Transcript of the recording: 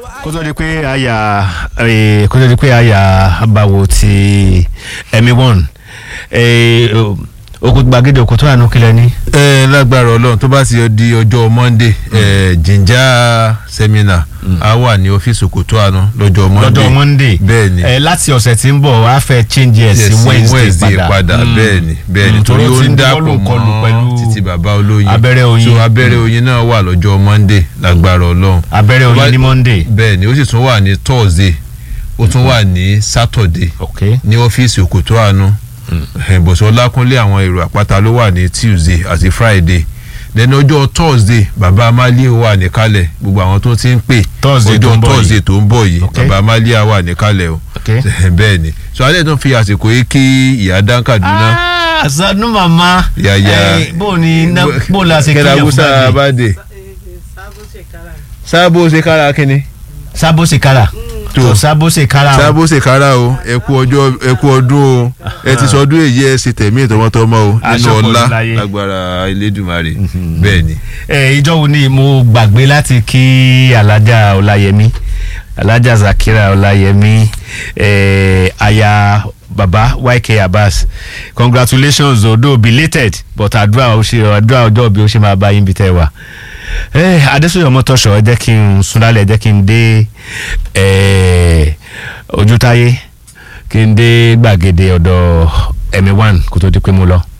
kó tó di pé àyà eh, kó tó di pé àyà báwo ti ẹ̀mí one okùn gbàgede òkú tó àánú kílẹ̀ ní. ẹ lágbára Ọlọ́run tó bá ti di ọjọ́ Monday ẹ jìnjà seminar a wà ní ọ́fíìsì Òkòtó àná lọ́jọ́ Monday lọ́jọ́ monday bẹ́ẹ̀ ni Eh, láti ọ̀sẹ̀ tí ń bọ̀ wá fẹ́ change ẹ̀ sí Yes, wednesday padà Mm. bẹ́ẹ̀ ni bẹ́ẹ̀ ni Mm, torí torí ó ó ti ń ń dàpọ̀ dọ́lù kọlù mọ́ pẹ̀lú títí bàbá olóyin abẹ́rẹ́ oyin. so abẹ́rẹ́ oyin náà wà lọ́jọ́ Monday lágbára Ọlọ́run abẹ́rẹ́ Tó bá- oyin ní monday. bẹ́ẹ̀ ni ó sì tún wà ní Thursday ó tún wà ní Saturday ok ní ọ́fíìsì Òkòtó àánú bọ̀sọ̀ Ọlákúnlé àwọn èrò àpáta ló wà ní Tuesday àti Friday lẹ́nu ọjọ́ Thursday bàbá Amálie wà níkàlẹ̀ gbogbo àwọn tó ti ń pè Thursday tó ń ọjọ́ bọ̀ yìí. Thursday tó ń bọ̀ yìí Ok. bàbá Amálie wà níkàlẹ̀ o ok. bẹ́ẹ̀ ni so alẹ́ tó ń fi àsìkò yìí kí ìyá dán Kaduna Ah, sanu mama. Yàyà. Eh, bó o ní ná bó o la ṣe kẹ́lá kíyàn fún Musa báyìí. Abade sábò ṣe kára kínní sábò ṣe kára. Tó. tó sábò ṣe kára. o. sábò ṣe kára o ẹ kú ọjọ́ ẹ kú ọdún o ẹ ti sọdún èyí ẹ ṣe tẹ̀mí ìtọ́mọ́tọ́mọ́ o nínú Aṣọ kò ọlá sí láyé. lágbára Elédùmarè bẹ́ẹ̀ ni. ẹ ìjọ wo ni mo gbàgbé láti kí alájà ọláyẹmí alájà zakira ọláyẹmí ẹ aya baba yk abbas congratulations although belated but àdúrà ó ṣe àdúrà ọjọ́ bí ó ṣe máa bá yín bí tẹ́ wà ẹ adésòyè ọmọtọ́ṣọ ẹ jẹ́ kí n súnlálẹ̀ ẹ jẹ́ kí n dé ẹ ojútáyé kí n dé gbàgede ọ̀dọ̀ ẹ̀mí one kó tó di pé mo lọ.